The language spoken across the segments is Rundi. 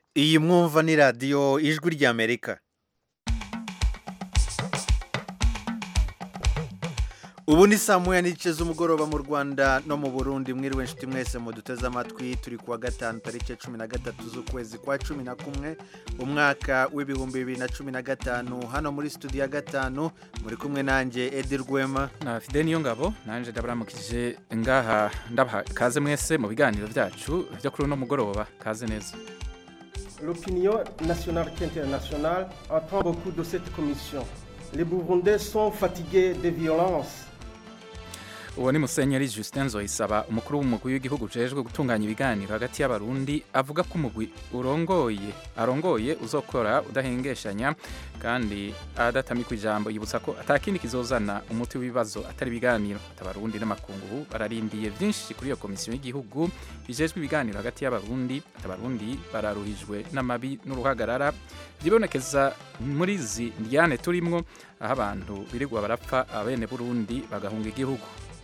iyi mwumva ni radiyo ijwi ry'amerika ubu ni saa moya n'igice z'umugoroba mu rwanda no mu burundi mwiriwe inshuti mwese muduteze amatwi turi kuwa gatanu tariki cumi na gatatu z'ukwezi kwa cumi na kumwe umwaka w'ibihumbi bibiri na cumi na gatanu hano muri studio ya gatanu muri kumwe nanjye edi rwema na fide niyo ngabo nanjye ndabaramukije ngaha ndabaha kaze mwese mu biganiro byacu byo kuri uno mugoroba kaze neza L'opinion nationale et internationale attend beaucoup de cette commission. Les Burundais sont fatigués des violences. uwo ni musenyeri Justin Nzoyisaba umukuru w'umugwi w'igihugu ujejwe gutunganya ibiganiro hagati y'abarundi avuga ko umugwi urongoye arongoye uzokora udahengeshanya kandi adatamikwa ijambo yibutsa ko atakindi kizozana umuti w'ibibazo atari ibiganiro abarundi n'amakungu bararindiye byinshi kuri iyo komisiyo y'igihugu bijejwe ibiganiro hagati y'abarundi abarundi bararuhijwe n'amabi n'uruhagarara byibonekeza muri izi ndyane turimwo aho abantu birirwa barapfa abene burundi bagahunga igihugu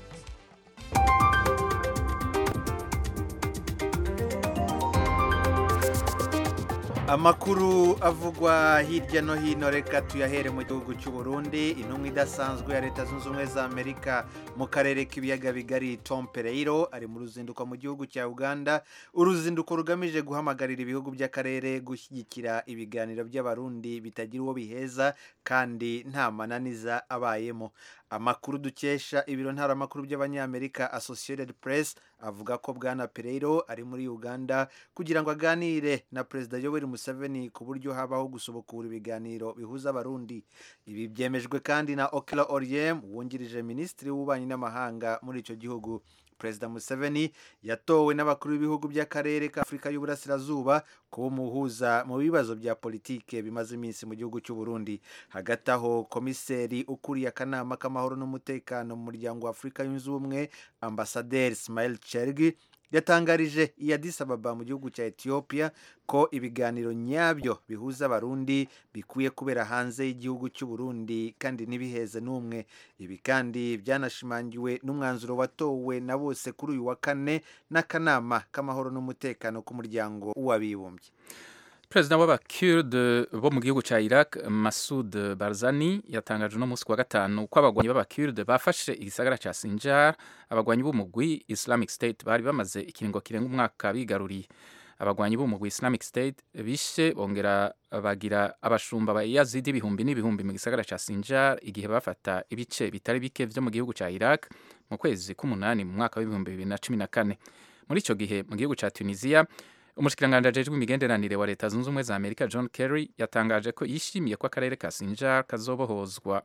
amakuru avugwa hirya no hino reka tuyahere mu gihugu cy'u Burundi intumwa idasanzwe ya leta zunze ubumwe za amerika mu karere k'ibiyaga bigari tom pereiro ari mu ruzinduko mu gihugu cya uganda uruzinduko rugamije guhamagarira ibihugu by'akarere gushyigikira ibiganiro by'abarundi bitagira uwo biheza kandi nta mananiza abayemo amakuru dukesha ibiro ntaramakuru by'abanyamerika associated press avuga ko bwana pereiro ari muri uganda kugira ngo aganire na perezida yoweri museveni ku buryo habaho gusobokura ibiganiro bihuza abarundi ibi byemejwe kandi na okela oriem wungirije minisitiri w'ububanyi n'amahanga muri icyo gihugu perezida museveni yatowe n'abakuru b'ibihugu by'akarere ka afurika y'uburasirazuba kuba umuhuza mu bibazo bya politike bimaze iminsi mu gihugu cy'u Burundi hagati aho komiseri ukuriye akanama k'amahoro n'umutekano mu muryango wa afurika yunze ubumwe ambasaderi Ismail Chergi yatangarije i Addis Ababa mu gihugu cya Ethiopia ko ibiganiro nyabyo bihuza abarundi bikwiye kubera hanze y'igihugu cy'u Burundi kandi ntibiheze n'umwe ibi kandi byanashimangiwe n'umwanzuro watowe na bose kuri uyu wa kane n'akanama k'amahoro n'umutekano k'umuryango w'abibumbye perezida w'abakurde bo mu gihugu cya iraq masud barzani yatangaje uno munsi wa gatanu ko abagwanyi b'abakurde bafashe igisagara cya sinjar abagwanyi b'umugwi islamic state bari bamaze ikiringo kirenga umwaka bigaruriye abagwanyi b'umugwi islamic state bishe bongera bagira abashumba ba yazidi ibihumbi n'ibihumbi mu gisagara cya sinjar igihe bafata ibice bitari bike byo mu gihugu cya iraq mu kwezi k'umunani mu mwaka w'ibihumbi bibiri na cumi na kane muri icyo gihe mu gihugu cya tunisia umushikiranganji ajejwe imigenderanire wa leta zunze ubumwe za amerika john kerry yatangaje ko yishimiye ko akarere ka sinjar kazobohozwa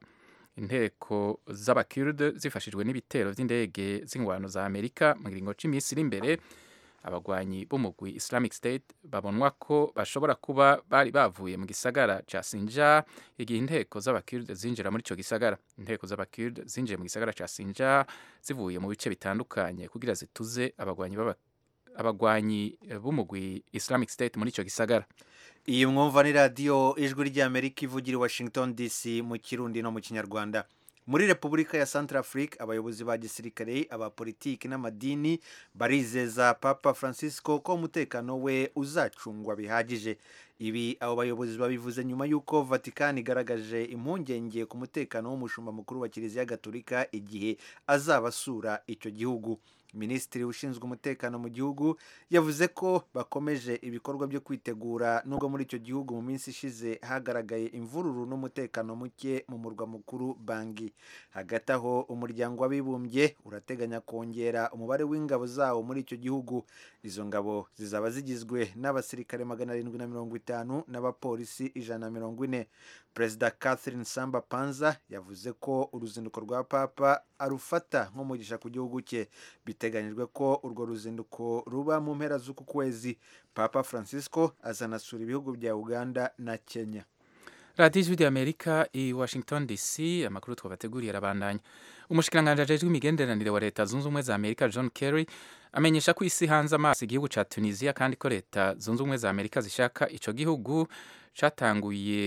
inteko z'abakurde zifashijwe n'ibitero by'indege z'ingwano za amerika mu kiringo cy'iminsi iri imbere abagwanyi b'umugwi islamic state babonwa ko bashobora kuba bari bavuye mu gisagara ca sinjar igihe inteko z'abakurde zinjira muri ico gisagara inteko z'abakurde zinjiye mu gisagara ca sinjar zivuye mu bice bitandukanye kugira zituze abagwanyi b'aba abagwanyi b'umugwi Islamic State muri ico gisagara iyi mwumva ni radiyo ijwi ry'amerika ivugira i washington dc mu kirundi no mu kinyarwanda muri repubulika ya Centrafrique abayobozi ba gisirikare abapolitiki n'amadini barizeza papa francisco ko umutekano we uzacungwa bihagije ibi abo bayobozi babivuze nyuma y'uko vatikani igaragaje impungenge ku mutekano w'umushumba mukuru wa kiliziya gatolika igihe azaba asura icyo gihugu minisitiri ushinzwe umutekano mu gihugu yavuze ko bakomeje ibikorwa byo kwitegura nubwo muri icyo gihugu mu minsi ishize hagaragaye imvururu n'umutekano muke mu murwa mukuru bangi hagati aho umuryango w'abibumbye urateganya kongera umubare w'ingabo zawo muri icyo gihugu izo ngabo zizaba zigizwe n'abasirikare magana arindwi na mirongo itanu n'abapolisi ijana na mirongo ine perezida catherine samba panza yavuze ko uruzinduko rwa papa arufata nk'umugisha ku gihugu cye biteganyijwe ko urwo ruzinduko ruba mu mpera z'uku kwezi papa francisco azanasura ibihugu bya uganda na kenya radiyo ijwi ry'amerika i washington dc amakuru twabateguriye arabandanya umushikiranganji ajejwe imigenderanire wa leta zunze ubumwe za amerika john kerry amenyesha ko isi hanze amaso igihugu ca tunisia kandi ko leta zunze ubumwe za amerika zishaka ico gihugu catanguye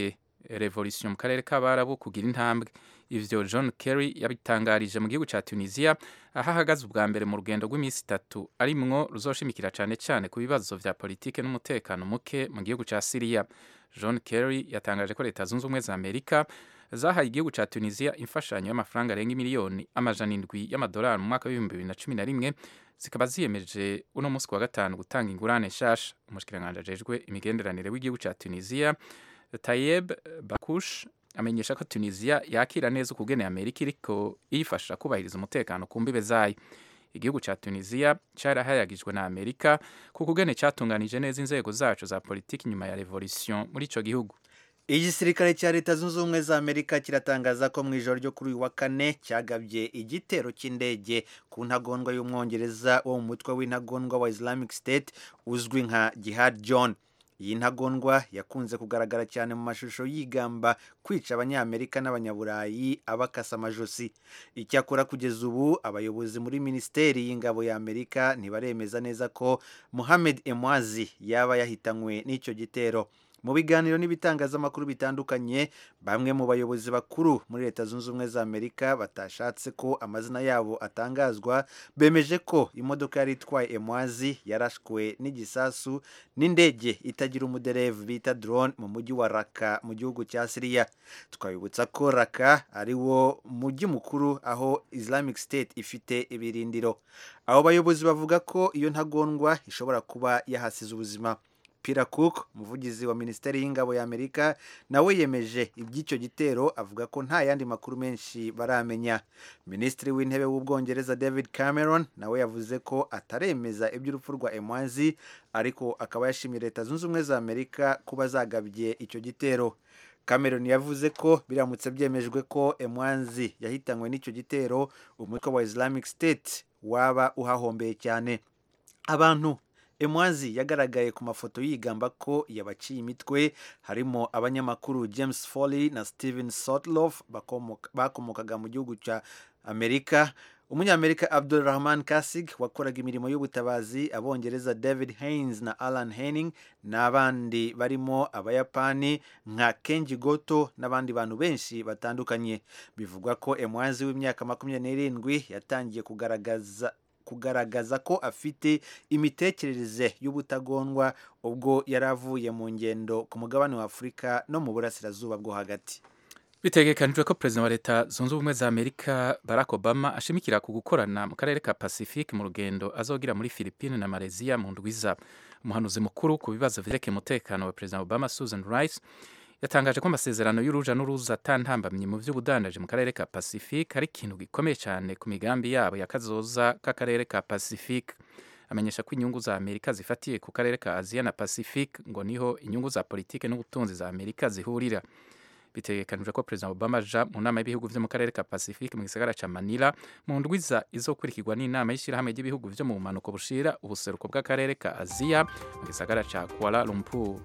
revolution mu karere k'abarabu kugira intambwe ivyo john kerry yabitangarije mu gihugu ca tunisia aho ahagaze ubwa mbere mu rugendo rw'iminsi itatu arimwo ruzoshimikira cane cane ku bibazo vya politike n'umutekano muke mu gihugu ca siriya john kerry yatangaje ko leta zunze ubumwe za amerika zahaye igihugu ca tunisia imfashanyo y'amafaranga arenga miliyoni amajana indwi y'amadolari mu mwaka w'ibihumbi bibiri na cumi na rimwe zikaba ziyemeje uno munsi wa gatanu gutanga ingurane nshasha umushikiranganji ajejwe imigenderanire w'igihugu ca tunisia tayeb bakush amenyesha ko tunisia yakira neza ukugene amerika iriko iyifasha kubahiriza umutekano ku mbibe zayo igihugu ca tunisia carahayagijwe na amerika ku kugene catunganije neza inzego zaco za politiki nyuma ya revolution muri ico gihugu igisirikare cya leta zunze ubumwe za amerika kiratangaza ko mu ijoro ryo kuri uyu wa kane cyagabye igitero cy'indege ku ntagondwa y'umwongereza wo mu mutwe w'intagondwa wa islamic state uzwi nka jihad john iyi ntagondwa yakunze kugaragara cyane mu mashusho yigamba kwica abanyamerika n'abanyaburayi abakasa amajosi icyakora kugeza ubu abayobozi muri minisiteri y'ingabo ya amerika ntibaremeza neza ko muhamed emwazi yaba yahitanywe n'icyo gitero mu biganiro n'ibitangazamakuru bitandukanye bamwe mu bayobozi bakuru muri leta zunze ubumwe za amerika batashatse ko amazina yabo atangazwa bemeje ko imodoka yari itwaye emwazi yarashwe n'igisasu n'indege itagira umuderevu bita drone mu mujyi wa raka mu gihugu cya siriya twabibutsa ko raka ari wo mujyi mukuru aho islamic state ifite ibirindiro abo bayobozi bavuga ko iyo ntagondwa ishobora kuba yahasize ubuzima Peter Cook umuvugizi wa minisiteri y'ingabo ya Amerika nawe yemeje iby'icyo gitero avuga ko nta yandi makuru menshi baramenya minisitiri w'intebe w'ubwongereza David Cameron nawe yavuze ko ataremeza iby'urupfu rwa Emwazi ariko akaba yashimiye leta zunze ubumwe za Amerika kuba zagabye icyo gitero Cameron yavuze ko biramutse byemejwe ko Emwazi yahitanywe n'icyo gitero umutwe wa Islamic State waba uhahombeye cyane abantu emwazi yagaragaye ku mafoto yigamba ko yabaciye imitwe harimo abanyamakuru james foley na steven sotloff bakomokaga mu gihugu cya amerika umunyamerika abdulrahman kasig wakoraga imirimo y'ubutabazi abongereza david haynes na alan henning n'abandi barimo abayapani nka kenji goto n'abandi bantu benshi batandukanye bivugwa ko emwazi w'imyaka makumyabiri n'irindwi yatangiye kugaragaza kugaragaza ko afite imitekerereze y'ubutagondwa ubwo yari avuye mu ngendo ku mugabane wa afurika no mu burasirazuba bwo hagati bitegekanijwe ko perezida wa leta zunze ubumwe za amerika barack obama ashimikira ku gukorana mu karere ka pacifique mu rugendo azogira muri philippine na malaysia mu ndwiza umuhanuzi mukuru ku bibazo vyerekeye umutekano wa perezida obama susan rice yatangaje ko amasezerano y'uruja n'uruza atantambamye mu by'ubudandaji mu karere ka pacifique ari ikintu gikomeye cyane ku migambi yabo ya kazoza k'akarere ka pacifique amenyesha ko inyungu za amerika zifatiye ku karere ka aziya na pacifique ngo niho inyungu za politike n'ubutunzi za amerika zihurira bitegekanijwe ko perezida obama aja mu nama y'ibihugu vyo mu karere ka pacifique mu gisagara ca manila mu ndwiza izokurikirwa n'inama y'ishyirahamwe ry'ibihugu vyo mu bumanuko bushira ubuseruko bw'akarere ka aziya mu gisagara ca kuala lumpur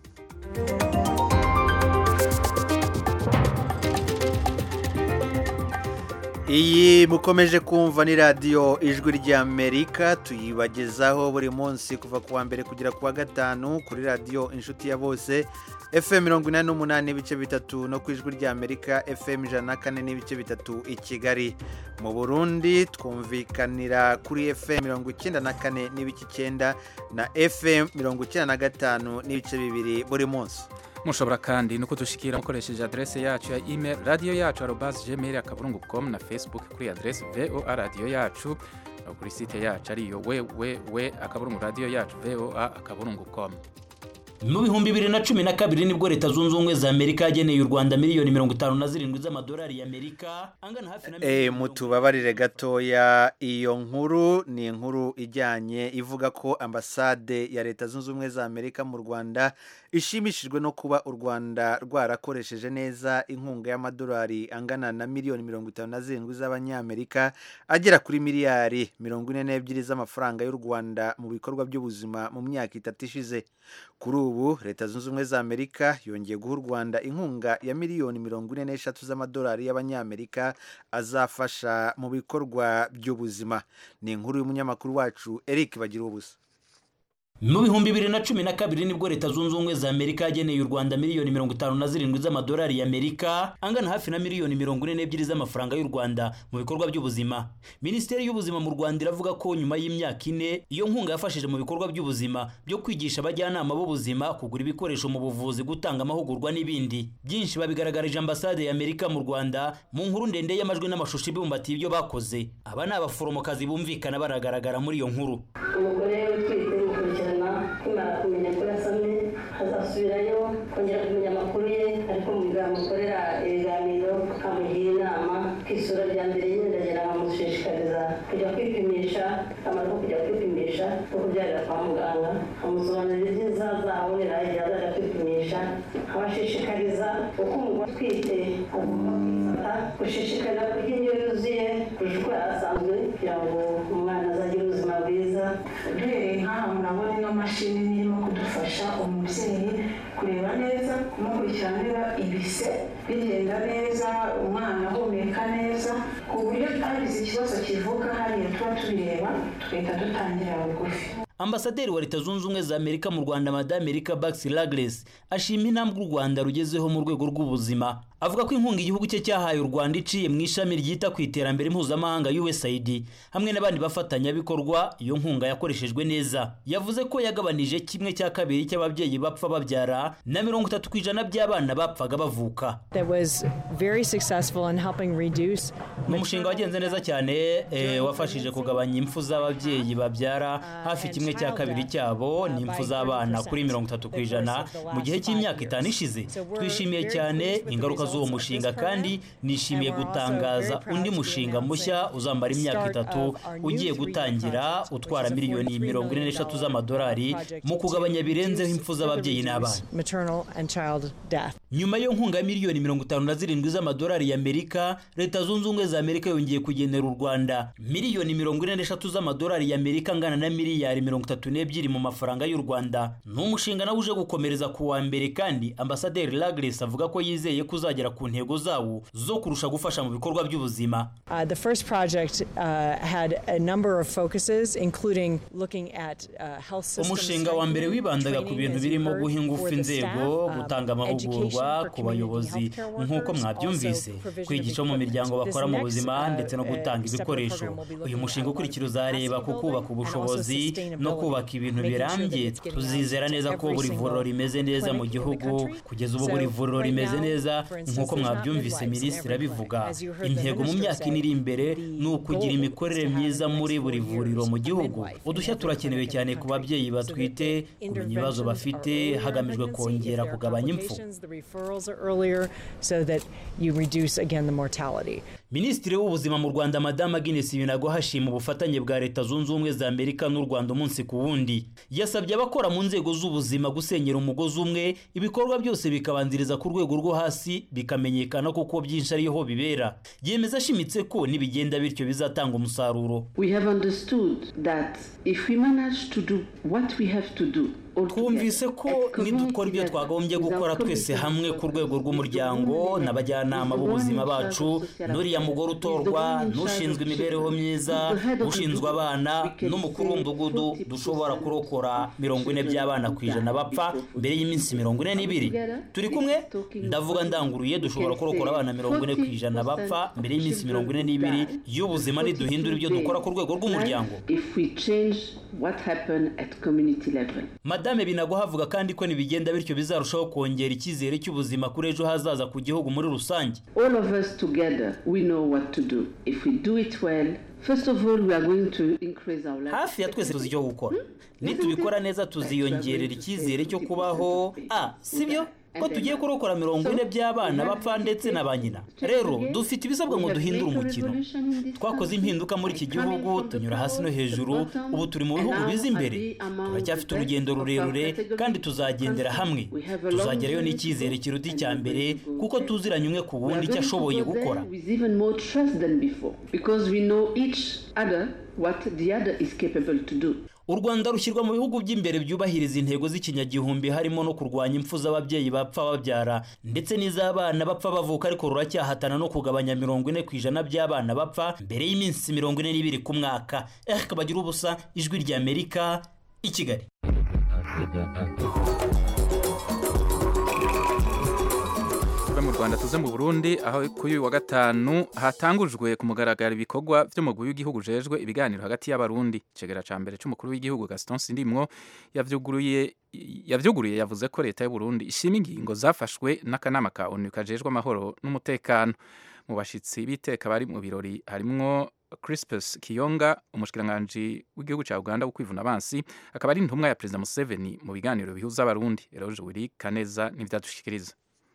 iyi mukomeje kumva ni radiyo ijwi ry'amerika tuyibagezaho buri munsi kuva ku wa mbere kugera ku wa gatanu kuri radiyo inshuti ya bose fm mirongo inani n'umunani n'ibice bitatu no ku ijwi ry'amerika fm ijana na kane n'ibice bitatu i kigali mu burundi twumvikanira kuri fm mirongo icyenda na kane n'ibice icyenda na fm mirongo icyenda na gatanu n'ibice bibiri buri munsi mushobora kandi no kudushikira mukoresheje adrese yacu ya email radio yacu arobas gmail akaburungu com na facebook kuri adrese voa radio yacu no kuri site yacu ariyo www akaburungu radio yacu voa akaburungu com mu bihumbi bibiri na cumi na kabiri nibwo leta zunze ubumwe za amerika yageneye u rwanda miliyoni mirongo itanu na zirindwi z'amadolari y'amerika angana hafi na e, mutubabarire gatoya iyo nkuru ni inkuru ijyanye ivuga ko ambasade ya leta zunze ubumwe za amerika mu rwanda ishimishijwe no kuba u rwanda rwarakoresheje neza inkunga y'amadolari angana na miliyoni mirongo itanu na zirindwi z'abanyamerika agera kuri miliyari mirongo ine n'ebyiri z'amafaranga y'u rwanda mu bikorwa by'ubuzima mu myaka itatu ishize kuri ubu leta zunze ubumwe za amerika yongeye guha u rwanda inkunga ya miliyoni mirongo ine n'eshatu z'amadolari y'abanyamerika azafasha mu bikorwa by'ubuzima ni inkuru y'umunyamakuru wacu eric bagira ubusa mu bihumbi bibiri na cumi na kabiri nibwo leta zunze ubumwe za amerika yageneye u rwanda miliyoni mirongo itanu na zirindwi z'amadolari y'amerika angana hafi na miliyoni mirongo ine n'ebyiri z'amafaranga y'u rwanda mu bikorwa by'ubuzima minisiteri y'ubuzima mu rwanda iravuga ko nyuma y'imyaka ine iyo nkunga yafashije mu bikorwa by'ubuzima byo kwigisha abajyanama b'ubuzima kugura ibikoresho mu buvuzi gutanga amahugurwa n'ibindi byinshi babigaragarije ambasade ya amerika mu rwanda mu nkuru ndende y'amajwi n'amashusho ibumbatiye ibyo bakoze aba ni abaforomokazi bumvikana baragaragara muri iyo nkuru umugore utwite mukurikirana kimara kumenya ko yasamye azasubirayo kongera kumenya amakuru ye ariko muganga mukorera ibiganiro amugira inama ku isura rya mbere nyine ndagera nkamushishikariza kujya kwipimisha akamaro ko kujya kwipimisha no kubyarira kwa muganga amusobanurira ibyiza azabonera igihe azajya kwipimisha abashishikariza uko umugore utwite agomba kwifata gushishikarira kurya indyo yuzuye kurusha uko yari asanzwe kugira ngo umwana azagire ubuzima bwiza duhereye nk'aha murabona ino mashini irimo kudufasha umubyeyi kureba neza kumukurikirana niba ibise bigenda neza umwana ahumeka neza ku buryo hagize ikibazo kivuka hariya tuba tubireba tugahita dutangira bugufi ambasaderi wa leta zunze ubumwe za amerika mu rwanda madame erika baxi lagres ashima intambwe u rwanda rugezeho mu rwego rw'ubuzima avuga ko inkunga igihugu cye cyahaye u rwanda iciye mu ishami ryita ku iterambere mpuzamahanga usaid hamwe n'abandi bafatanyabikorwa iyo nkunga yakoreshejwe neza yavuze ko yagabanije kimwe cya kabiri cy'ababyeyi bapfa babyara na mirongo itatu ku ijana by'abana bapfaga bavuka ni umushinga wagenze neza cyane eh, wafashije kugabanya impfu z'ababyeyi babyara hafi kimwe cya kabiri cyabo ni impfu z'abana kuri mirongo itatu ku ijana mu gihe cy'imyaka itanu ishize twishimiye cyane ingaruka z'uwo mushinga kandi nishimiye gutangaza undi mushinga mushya uzamara imyaka itatu ugiye gutangira utwara miliyoni mirongo ine n'eshatu z'amadolari mu kugabanya birenzeho impfu z'ababyeyi n'abana nyuma yo nkunga ya miliyoni mirongo itanu na zirindwi z'amadolari y'amerika leta zunze ubumwe za amerika yongeye kugenera u rwanda miliyoni mirongo ine n'eshatu z'amadolari y'amerika angana na miliyari mirongo itatu n'ebyiri mu mafaranga y'u rwanda ni umushinga nawe uje gukomereza ku wa mbere kandi ambasaderi lagres avuga ko yizeye ko uzagera ku ntego zawo zo kurusha gufasha mu bikorwa by'ubuzima Uh, the first project uh, had a number of focuses, including looking at uh, health systems. umushinga wa mbere wibandaga ku bintu birimo guha ingufu inzego gutanga amahugurwa ku bayobozi nk'uko mwabyumvise kwigisha mu miryango bakora mu buzima ndetse no gutanga ibikoresho uyu mushinga ukurikira uzareba ku kubaka ubushobozi no kubaka ibintu birambye tuzizera neza ko buri vuriro rimeze neza mu gihugu kugeza ubu buri vuriro rimeze neza nk'uko mwabyumvise minisitiri abivuga intego mu myaka ine iri imbere ni ukugira imikorere myiza muri buri vuriro mu gihugu udushya turakenewe cyane ku babyeyi batwite kumenya ibibazo bafite hagamijwe kongera kugabanya impfu The referrals are earlier so that you reduce again the mortality. minisitiri w'ubuzima mu rwanda madamu agnes binago hashima ubufatanye bwa leta zunze ubumwe za amerika n'u rwanda umunsi ku wundi yasabye abakora mu nzego z'ubuzima gusenyera umugozi umwe ibikorwa byose bikabanziriza ku rwego rwo hasi bikamenyekana kuko byinshi ariho bibera yemeza ashimitse ko nibigenda bityo bizatanga umusaruro We have understood that if we manage to do what we have to do twumvise ko nidukora ibyo twagombye gukora twese hamwe ku rwego rw'umuryango n'abajyanama b'ubuzima bacu n'uriya mugore utorwa n'ushinzwe imibereho myiza ushinzwe abana n'umukuru w'umudugudu dushobora kurokora mirongo ine by'abana ku ijana bapfa mbere y'iminsi mirongo ine n'ibiri turi kumwe ndavuga ndanguruye dushobora kurokora abana mirongo ine ku ijana bapfa mbere y'iminsi mirongo ine n'ibiri y'ubuzima niduhindura ibyo dukora ku rwego rw'umuryango if we change what happened at community level. madame binago havuga kandi ko nibigenda bityo bizarushaho kongera icyizere cy'ubuzima kuri ejo hazaza ku gihugu muri rusange All of us together, we know what to do. If we do it well, first of all, we are going to increase our life. hafi ya twese tuzi icyo gukora nitubikora neza tuziyongerera icyizere cyo kubaho a sibyo ko tugiye kurokora mirongo ine by'abana bapfa ndetse na ba nyina rero dufite ibisabwa ngo duhindure umukino twakoze impinduka muri iki gihugu tunyura hasi no hejuru ubu turi mu bihugu biza imbere turacyafite urugendo rurerure kandi tuzagendera hamwe tuzagerayo n'icyizere kiruta icya mbere kuko tuziranye umwe ku wundi icyo ashoboye gukora With even more trust than before, because we know each other what the other is capable to do. u rwanda rushyirwa mu bihugu by'imbere byubahiriza intego z'ikinyagihumbi harimo no kurwanya impfu z'ababyeyi bapfa babyara ndetse n'iz'abana bapfa bavuka ariko ruracyahatana no kugabanya mirongo ine ku ijana by'abana bapfa mbere y'iminsi mirongo ine n'ibiri ku mwaka eh kabagira ubusa ijwi ry'amerika i kigali tuve mu rwanda tuze mu burundi aho kuri uyu wa gatanu hatangujwe ku mugaragaro ibikorwa by'umugwi w'igihugu ujejwe ibiganiro hagati y'abarundi icegera ca mbere c'umukuru w'igihugu gaston sindimwo yavyuguruye yavyuguruye yavuze ko leta y'uburundi ishima ingingo zafashwe n'akanama ka onu kajejwe amahoro n'umutekano mu bashitsi b'iteka bari mu birori harimwo crispus kiyonga umushikiranganji w'igihugu ca uganda wo kwivuna abansi akaba ari intumwa ya perezida museveni mu biganiro bihuza abarundi eroje wiri kaneza n'ivyadushikiriza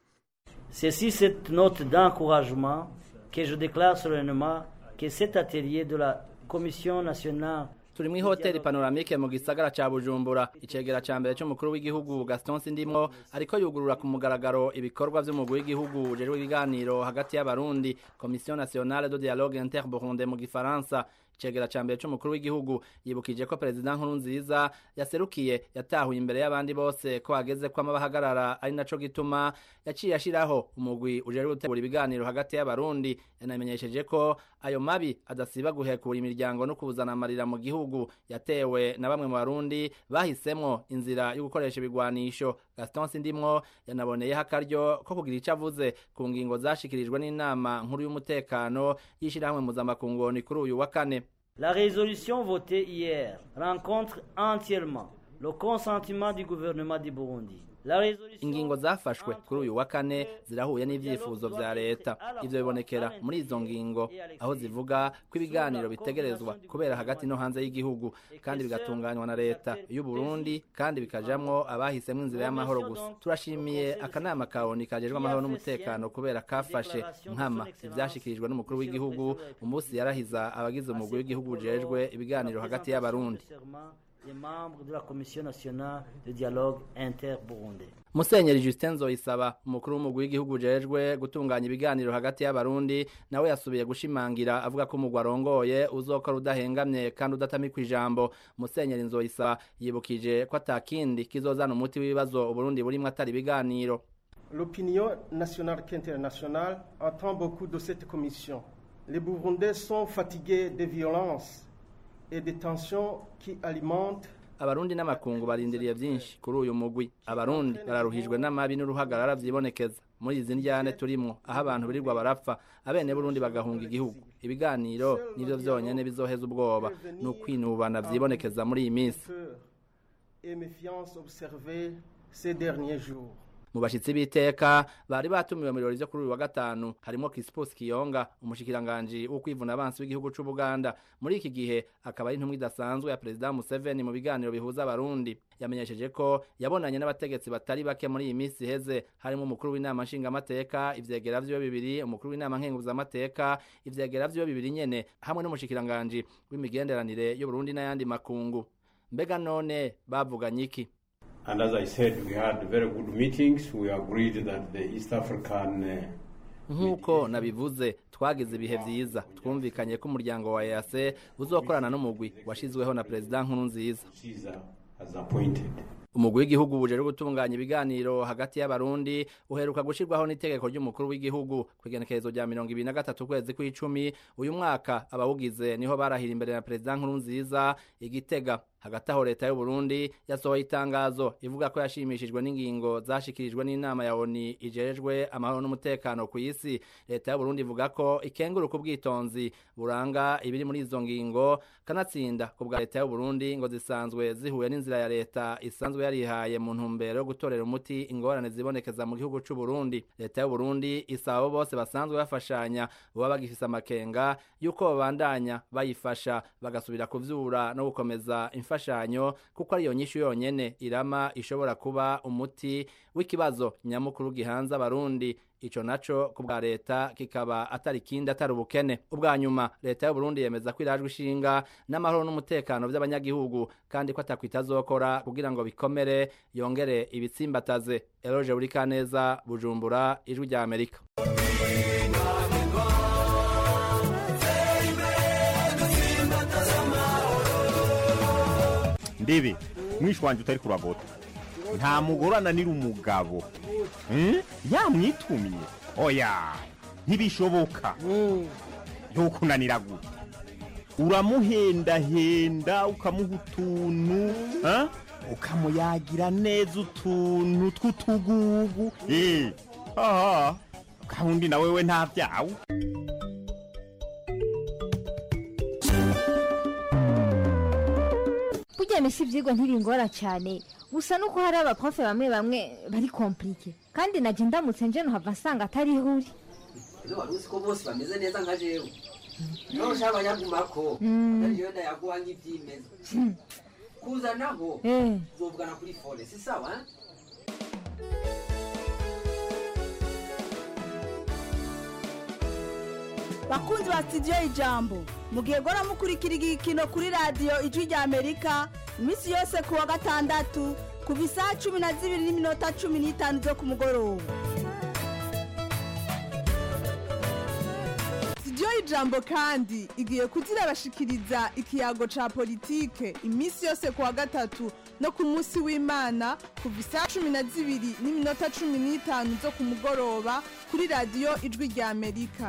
C'est sur cette note d'encouragement que je déclare solennellement que cet atelier de la Commission nationale turi mu ihoteli panoramike mu gisagara ca bujumbura icegera ca mbere c'umukuru w'igihugu gaston sindimwo ariko yugurura ku mugaragaro ibikorwa vy'umugwi w'igihugu ujejwe ibiganiro hagati y'abarundi commission nationale de dialogue interburunde mu gifaransa icegera ca mbere c'umukuru w'igihugu yibukije ko perezida nkuru nziza yaserukiye yatahuye imbere y'abandi bose ko hageze ko amabahagarara ari naco gituma yaciye ashiraho umugwi ujejwe gutegura ibiganiro hagati y'abarundi yanamenyesheje ko ayo mabi adasiba guhekura imiryango no kuzana amarira mu gihugu yatewe na bamwe mu barundi bahisemwo inzira yo gukoresha ibigwanisho gaston sindimwo yanaboneyeho akaryo ko kugira ico avuze ku ngingo zashikirijwe n'inama nkuru y'umutekano y'ishirahamwe mpuzamakungu kuri uyu wa kane La résolution votée hier rencontre entièrement le consentement du gouvernement du Burundi. La résolution ingingo zafashwe kuri uyu wa kane zirahuye n'ivyifuzo vya leta ivyo bibonekera muri izo ngingo aho zivuga ko ibiganiro bitegerezwa kubera hagati no hanze y'igihugu kandi bigatunganywa na leta y'u Burundi kandi bikajamwo abahisemwo inzira y'amahoro gusa turashimiye akanama ka ONU kajejwe amahoro n'umutekano kubera kafashe nkama ivyashikirijwe n'umukuru w'igihugu umunsi yarahiza abagize umugwi w'igihugu ujejwe ibiganiro hagati y'abarundi des membres de la Commission nationale de dialogue interburundais. Musenyeri Justin Nzoyisaba umukuru w'umugwi w'igihugu ujejwe gutunganya ibiganiro hagati y'abarundi nawe yasubiye gushimangira avuga ko umugwi arongoye uzokora udahengamye kandi udatamikwa ijambo Musenyeri Nzoyisaba yibukije ko atakindi kizozana umuti w'ibibazo Uburundi burimwo atari ibiganiro L'opinion nationale qu'internationale attend beaucoup de cette commission. Les Burundais sont fatigués des violences et des tensions qui alimentent abarundi n'amakungu barindiriye byinshi kuri uyu mugwi abarundi bararuhijwe n'amabi n'uruhagarara vyibonekeza muri izi njyane turimwo aho abantu birirwa barapfa abene burundi bagahunga igihugu ibiganiro nivyo vyonyene bizoheza ubwoba ni ukwinubana vyibonekeza muri iyi minsi et méfiance observée ces derniers jours. mu bashitsi b'iteka bari batumiwe mu birori vyo kuri uyu wa gatanu harimo Crispus Kiyonga umushikiranganji wo kwivuna abansi w'igihugu c'u Buganda muri iki gihe akaba ari intumwa idasanzwe ya President Museveni mu biganiro bihuza abarundi yamenyesheje ko yabonanye n'abategetsi batari bake muri iyi minsi iheze harimo umukuru w'inama nshingamateka ivyegera vyiwe bibiri umukuru w'inama nkenguzamateka ivyegera vyiwe bibiri nyene hamwe n'umushikiranganji w'imigenderanire y'Uburundi n'ayandi makungu mbega none bavuganye iki And as I said, we had very good meetings. We agreed that the East African uh, nk'uko nabivuze twagize ibihe vyiza twumvikanye ko umuryango wa EAC uzokorana n'umugwi washizweho na perezida nkuru nziza Caesar has appointed. umugwi w'igihugu ujejwe gutunganya ibiganiro hagati y'abarundi uheruka gushirwaho n'itegeko ry'umukuru w'igihugu kw'igenekerezo rya mirongo ibiri na gatatu ukwezi kw'icumi uyu mwaka abawugize niho barahira imbere na perezida nkuru nziza igitega hagati aho leta y'u Burundi yasohoye itangazo ivuga ko yashimishijwe n'ingingo zashikirijwe n'inama ya ONU ijejwe amahoro n'umutekano ku isi leta y'u Burundi ivuga ko ikenguruka ubwitonzi buranga ibiri muri izo ngingo kanatsinda ku bwa leta y'u Burundi ngo zisanzwe zihuye n'inzira ya leta isanzwe yarihaye mu ntumbero yo gutorera umuti ingorane zibonekeza mu gihugu c'u Burundi leta y'u Burundi isaba abo bose basanzwe bafashanya baba bagifise amakenga yuko babandanya bayifasha bagasubira kuvyura no gukomeza imfashanyo kuko ariyo nyishu yonyene irama ishobora kuba umuti w'ikibazo nyamukuru gihanze abarundi ico naco ku bwa leta kikaba atari kindi atari ubukene ubwa nyuma leta y'u Burundi yemeza ko irajwe ishinga n'amahoro n'umutekano by'abanyagihugu kandi ko atakwitazokora kugira ngo bikomere yongere ibitsimbataze Eloge Burikaneza Bujumbura ijwi rya Amerika ndebe mwishi wanje utari kuragota nta mugore ananira umugabo Hmm? yamwitumye oya ntibishoboka ntukunanira gute uramuhendahenda ukamuha utuntu ha? ukamuyagira neza utuntu tw'utugugu eh aha kandi na wewe nta byawe burya misi ibyigwa ntibingora cyane gusa nuko hari abaprofe bamwe bamwe bari komplike kandi najye ndamutse nje nuhava nsanga atari ihuri ino wari uzi ko bose bameze neza nka jewe niba ushaka abanyagumako Mm. ariyo ndayaguha nk'ibyimeza kuzanaho Eh. uzovugana kuri fone si sawa eh? bakunzi ba sitidiyo ijambo mugihe gora mukurikira igikino kuri radiyo ijwi rya amerika iminsi yose ku wa gatandatu kuva isaha cumi na zibiri n'iminota cumi n'itanu zo ku mugoroba sitidiyo ijambo kandi igiye kuzirabashikiriza ikiyago ca politike iminsi yose ku wa gatatu no ku munsi w'imana kuva isaha cumi na zibiri n'iminota cumi n'itanu zo ku mugoroba kuri radiyo ijwi rya amerika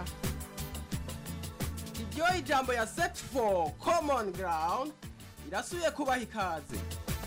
iryo ijambo ya set for common ground irasubiye kubaha ikaze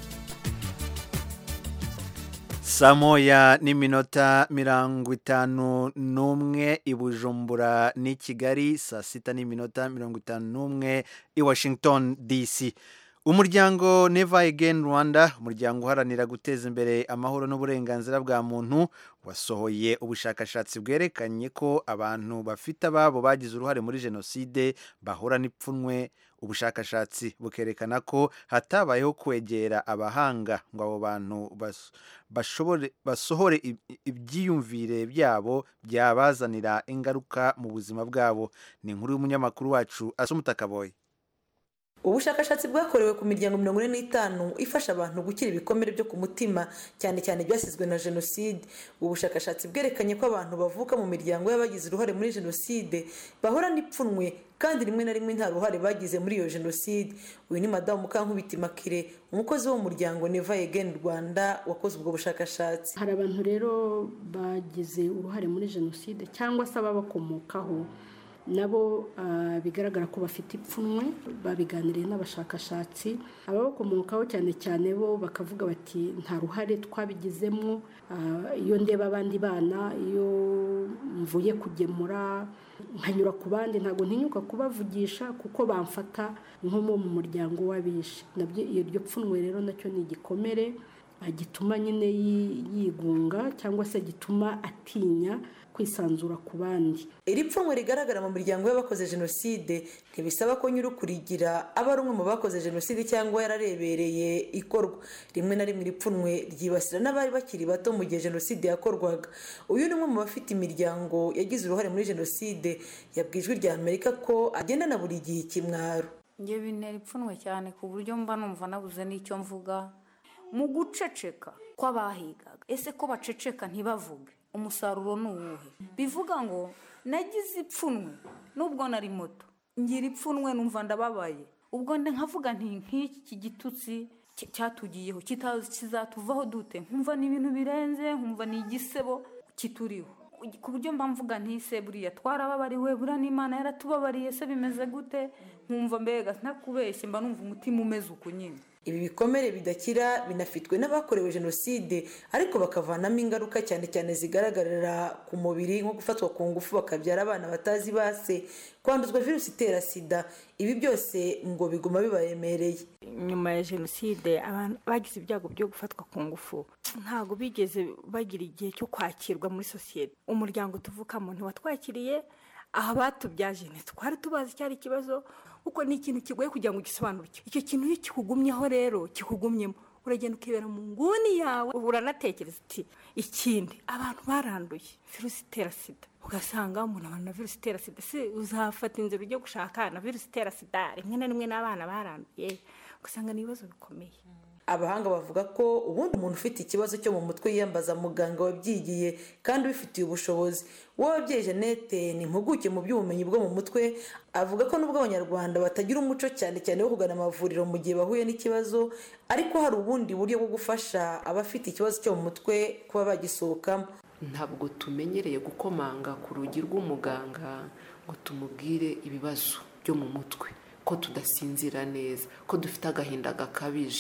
saa moya n'iminota mirongo itanu n'umwe i bujumbura n'i kigali saa sita n'iminota mirongo itanu n'umwe i washington dc umuryango neva again rwanda umuryango uharanira guteza imbere amahoro n'uburenganzira bwa muntu wasohoye ubushakashatsi bwerekanye ko abantu bafite ababo bagize uruhare muri jenoside bahura n'ipfunwe ubushakashatsi bukerekana ko hatabayeho kwegera abahanga ngo abo bantu bas- bashobore basohore ib- ibyiyumvire byabo byabazanira ingaruka mu buzima bwabo ni inkuru y'umunyamakuru wacu asumutakaboye ubushakashatsi bwakorewe ku miryango mirongo ine n'itanu ifasha abantu gukira ibikomere byo ku mutima cyane cyane byasizwe na jenoside ubu bushakashatsi bwerekanye ko abantu bavuka mu miryango y'abagize uruhare muri jenoside bahora n'ipfunwe kandi rimwe na rimwe nta ruhare bagize muri iyo jenoside uyu ni madamu mukankubiti makire umukozi wo mu muryango neva again rwanda wakoze ubwo bushakashatsi hari abantu rero bagize uruhare muri jenoside cyangwa se ababakomokaho nabo ah, bigaragara ko bafite ipfunwe babiganiriye n'abashakashatsi ababakomokaho cyane cyane bo bakavuga bati nta ruhare twabigizemo Ah, iyo ndeba abandi bana iyo mvuye kugemura nkanyura ku bandi ntabwo ntinyuka kubavugisha kuko bamfata nko mu muryango w'abishe nabyo iryo pfunwe rero nacyo ni igikomere ah, gituma nyine yi- yigunga cyangwa se gituma atinya kwisanzura ku bandi iri pfunwe rigaragara mu miryango y'abakoze jenoside ntibisaba ko nyir'ukurigira aba ari umwe mu bakoze jenoside cyangwa yararebereye ikorwa rimwe na rimwe iri pfunwe ryibasira n'abari bakiri bato mu gihe jenoside yakorwaga uyu ni umwe mu bafite imiryango yagize uruhare muri jenoside yabwiye ijwi rya amerika ko agendana buri gihe ikimwaro njye bintera ipfunwe cyane ku buryo mba numva nabuze n'icyo mvuga mu guceceka kw'abahigaga ese ko baceceka ntibavuge umusaruro ni uwuhe bivuga ngo nagize ipfunwe nubwo nari muto ngira ipfunwe numva ndababaye ubwo nde nkavuga nti nk'iki gitutsi cy- cyatugiyeho kita- kizatuvaho dute nkumva ni ibintu birenze nkumva ni igisebo kituriho ku buryo mba mvuga ntise buriya twarababariwe buriya n'imana yaratubabariye se bimeze gute nkumva mbega ntakubeshye mba numva umutima umeze uku nyine ibi bikomere bidakira binafitwe n'abakorewe jenoside ariko bakavanamo ingaruka cyane cyane zigaragarira ku mubiri nko gufatwa ku ngufu bakabyara abana batazi base kwanduzwa virusi itera sida ibi byose ngo biguma bibaremereye nyuma ya jenoside abantu bagize ibyago byo gufatwa ku ngufu ntabwo bigeze bagira igihe cyo kwakirwa muri sosiyete umuryango tuvukamo ntiwatwakiriye aha batubyaje ntitwari tubazi cyari ikibazo kuko ni ikintu kigoye kugira ngo ugisobanukirwe icyo kintu iyo kikugumyeho rero kikugumyemo uragenda ukibera mu nguni yawe uranatekereza uti ikindi abantu baranduye virusi itera sida ugasanga umuntu abantu na virusi itera sida se uzafata inzira ujye gushaka na virusi itera sida rimwe na rimwe n'abana baranduye ugasanga ni ibibazo bikomeye abahanga bavuga ko ubundi umuntu ufite ikibazo cyo mu mutwe yiyambaza muganga wabyigiye kandi ubifitiye ubushobozi wowe ababyeyi jeannette ni impuguke mu by'ubumenyi bwo mu mutwe avuga ko nubwo abanyarwanda batagira umuco cyane cyane wo kugana amavuriro mu gihe bahuye n'ikibazo ariko hari ubundi buryo bwo gufasha abafite ikibazo cyo mu mutwe kuba bagisohokamo ntabwo tumenyereye gukomanga ku rugi rw'umuganga ngo tumubwire ibibazo byo mu mutwe ko tudasinzira neza ko dufite agahinda gakabije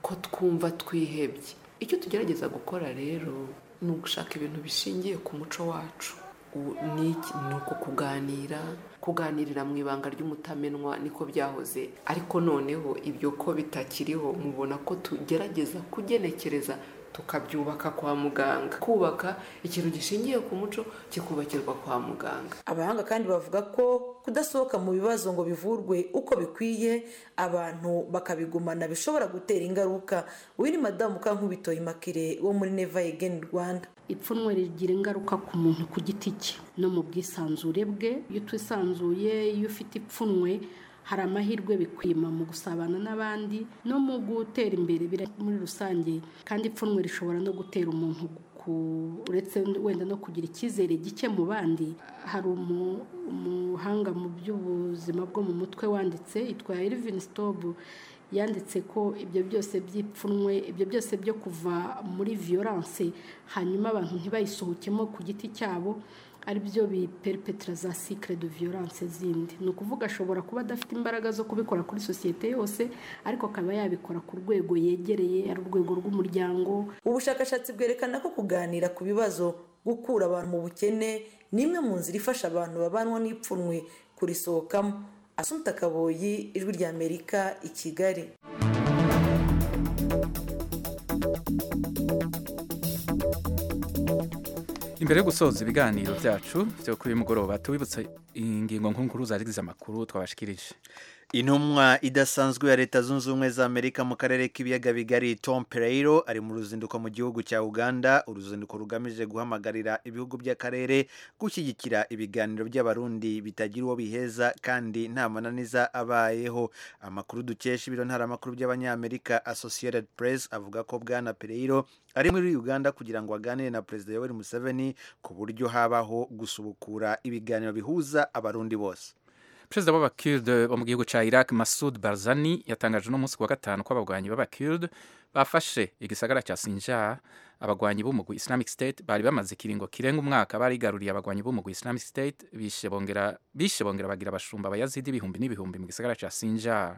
ko twumva twihebye icyo tugerageza gukora rero ni ugushaka ibintu bishingiye ku muco wacu ni uko kuganira kuganirira mu ibanga ry'umutamenwa niko byahoze ariko noneho ibyo ko bitakiriho mubona ko tugerageza kugenekereza tukabyubaka kwa muganga kubaka ikintu gishingiye ku muco kikubakirwa kwa muganga abahanga kandi bavuga ko kudasohoka mu bibazo ngo bivurwe uko bikwiye abantu bakabigumana bishobora gutera ingaruka uyu ni madamu kankubitoye makire wo muri neva egeni rwanda ipfunwe rigira ingaruka ku muntu ku giti cye no mu bwisanzure bwe iyo twisanzuye iyo ufite ipfunwe hari amahirwe bikwima mu gusabana n'abandi no mu gutera imbere muri rusange kandi ipfunwe rishobora no gutera umuntu uretse wenda no kugira icyizere gike mu bandi hari umuhanga mu by'ubuzima bwo mu mutwe wanditse yitwa Elvin Stob yanditse ko ibyo byose by'ipfunwe ibyo byose byo kuva muri violence hanyuma abantu ntibayisohokemo ku giti cyabo ari byo biperipetira za sikire de violence zindi ni ukuvuga ashobora kuba adafite imbaraga zo kubikora kuri sosiyete yose ariko akaba yabikora ku rwego yegereye ari urwego rw'umuryango ubushakashatsi bwerekana ko kuganira ku bibazo gukura abantu mu bukene ni imwe mu nzira ifasha abantu babanwa n'ipfunwe kurisohokamo asumta kaboyi ijwi ry'amerika i kigali imbere yo gusoza ibiganiro byacu byo kuri uyu mugoroba tubibutse ingingo nkuru zagize amakuru twabashikirije intumwa idasanzwe ya leta zunze ubumwe za amerika mu karere k'ibiyaga bigari tom pereiro ari mu ruzinduko mu gihugu cya uganda uruzinduko rugamije guhamagarira ibihugu by'akarere gushyigikira ibiganiro by'abarundi bitagira uwo biheza kandi nta mananiza abayeho amakuru dukesha ibiro ntaramakuru by'abanyamerika associated press avuga ko bwana pereiro ari muri uganda kugira ngo aganire na perezida yoweri museveni ku buryo habaho gusubukura ibiganiro bihuza abarundi bose perezida w'abakirde bo mu gihugu cya iraq masud barzani yatangaje uno munsi wa gatanu ko abagwanyi b'abakirde bafashe igisagara cya sinjar abagwanyi b'umugwi islamic state bari bamaze ikiringo kirenga umwaka barigaruriye abagwanyi b'umugwi islamic state bishe bongera bishe bongera bagira abashumba abayazidi ibihumbi n'ibihumbi mu gisagara cya sinjar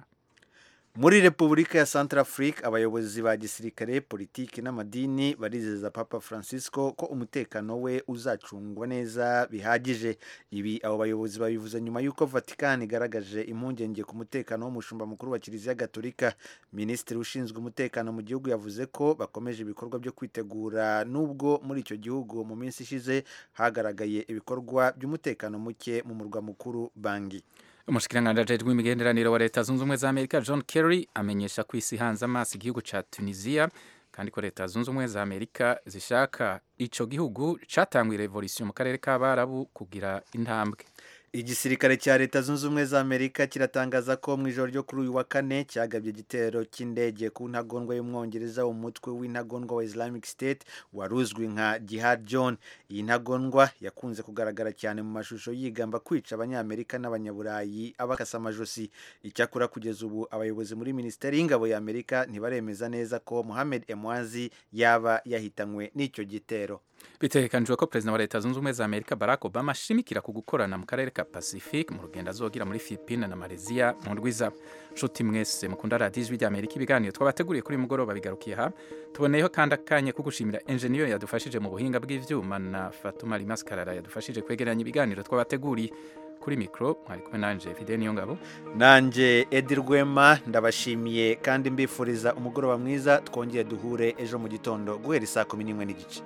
muri repubulika ya centrafrique abayobozi ba gisirikare politiki n'amadini barizeza papa francisco ko umutekano we uzacungwa neza bihagije ibi abo bayobozi babivuze nyuma y'uko vatican igaragaje impungenge ku mutekano w'umushumba mukuru wa kiliziya gatolika minisitiri ushinzwe umutekano mu gihugu yavuze ko bakomeje ibikorwa byo kwitegura nubwo muri icyo gihugu mu minsi ishize hagaragaye ibikorwa by'umutekano muke mu murwa mukuru bangi umushikiranganji ajejwe imigenderanire wa leta zunze ubumwe za amerika john kerry amenyesha ko isi hanze amaso igihugu ca tunisia kandi ko leta zunze ubumwe za amerika zishaka ico gihugu catanguye revolution mu karere k'abarabu kugira intambwe igisirikare cya leta zunze ubumwe za amerika kiratangaza ko mu ijoro ryo kuri uyu wa kane cyagabye igitero cy'indege ku ntagondwa y'umwongereza umutwe w'intagondwa wa islamic state wari uzwi nka jihad john iyi ntagondwa yakunze kugaragara cyane mu mashusho yigamba kwica abanyamerika n'abanyaburayi abakasa amajosi icyakora kugeza ubu abayobozi muri minisiteri y'ingabo ya amerika ntibaremeza neza ko mohamed emwazi yaba yahitanywe n'icyo gitero bitegekanijwe ko perezida wa leta zunze ubumwe za amerika barack obama ashimikira ku gukorana mu karere ka pacifique mu rugendo azogira muri philippine na malaysia mu ndwiza nshuti mwese mukunda radiyo ijwi rya amerika ibiganiro twabateguriye kuri mugoroba bigarukiye aha tuboneyeho kandi akanya ko gushimira enjeniyeri yadufashije mu buhinga bw'ivyuma na fatuma rimaskarara yadufashije kwegeranya ibiganiro twabateguriye kuri mikoro mwari kumwe nanje fide niyo ngabo nanje edi rwema ndabashimiye kandi mbifuriza umugoroba mwiza twongeye duhure ejo mu gitondo guhera isaa kumi n'imwe n'igice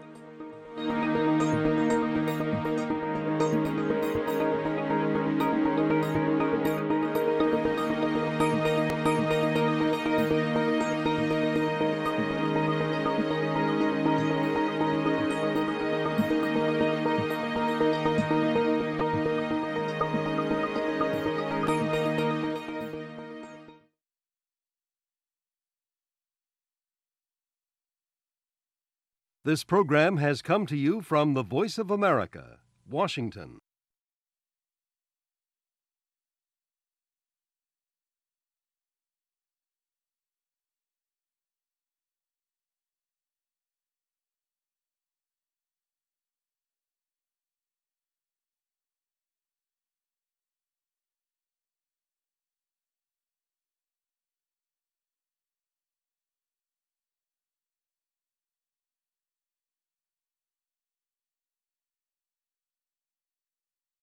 This program has come to you from the Voice of America, Washington.